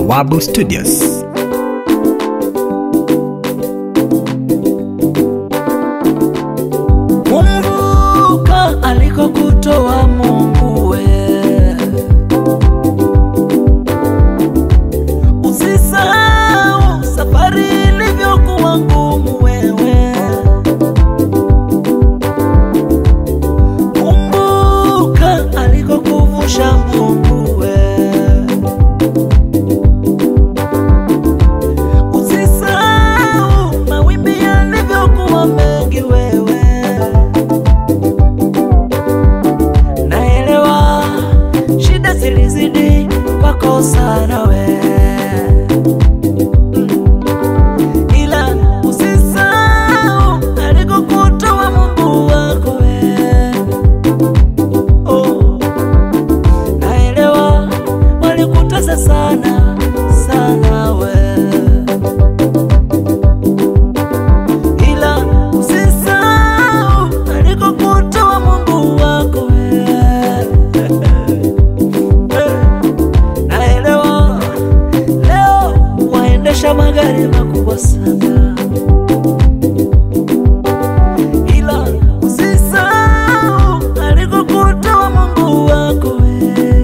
Bawabu Studios. Kumbuka alikokutoa Mungu we, usisahau safari ilivyokuwa ngumu wewe. Kumbuka alikokuvusha Mungu we, usisahau mawimbi yalivyokuwa mengi wewe. Naelewa shida zilizidi kwako sana we, ila usisahau alikokutoa Mungu wako we. Oh, naelewa walikutesa sana sana we, ila usisahau alikokutoa Mungu wako we. Naelewa leo waendesha magari makubwa sana, ila usisahau alikokutoa Mungu wako we.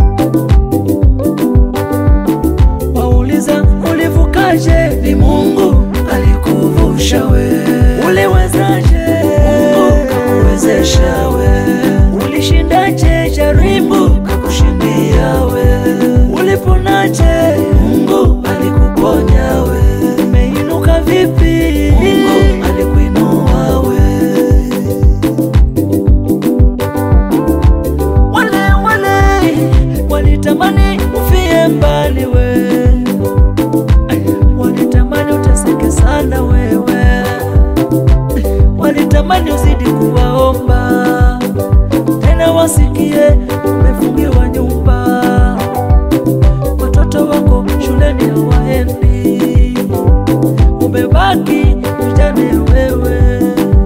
Wauliza ulivukaje? Ni Mungu alikuvusha we. Uliwezaje? Mungu kakuwezesha we. Ulishindaje jaribu? Kakushindia we. Uliponaje? Mungu alikuponya we. Umeinuka vipi? Mungu alikuinua we. Wale wale walitamani ufie mbali we, walitamani uteseke sana wewe, walitamani uzidi kuwaomba tena wasikie umefungiwa nyumba, watoto wako shuleni hawaendi, umebaki mjane wewe,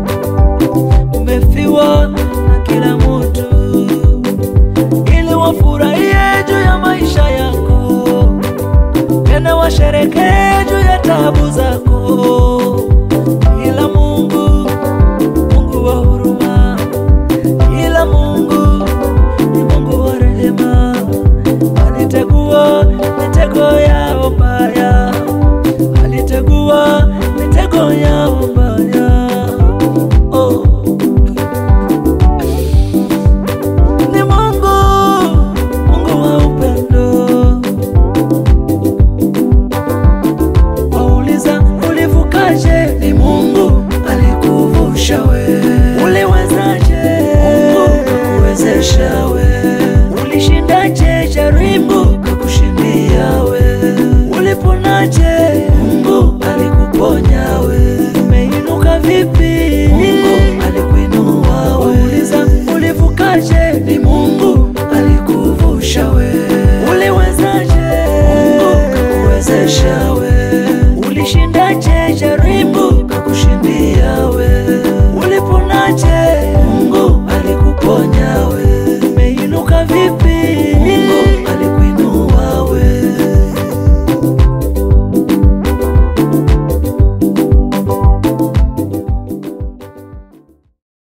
umefiwa na kila mtu ili wafurahie juu ya maisha yako, tena washerekee juu ya tabu zako. Ila Mungu, Mungu wa huruma, ila Mungu ni Mungu wa rehema, alitegua mitego yao mbaya, alitegua mitego yao mbaya. Oh. ni Mungu, Mungu wa upendo. Wauliza ulivukaje? Ni Mungu alikuvusha we. Uliwezaje? Mungu kakuwezesha we. Ulishindaje jaribu?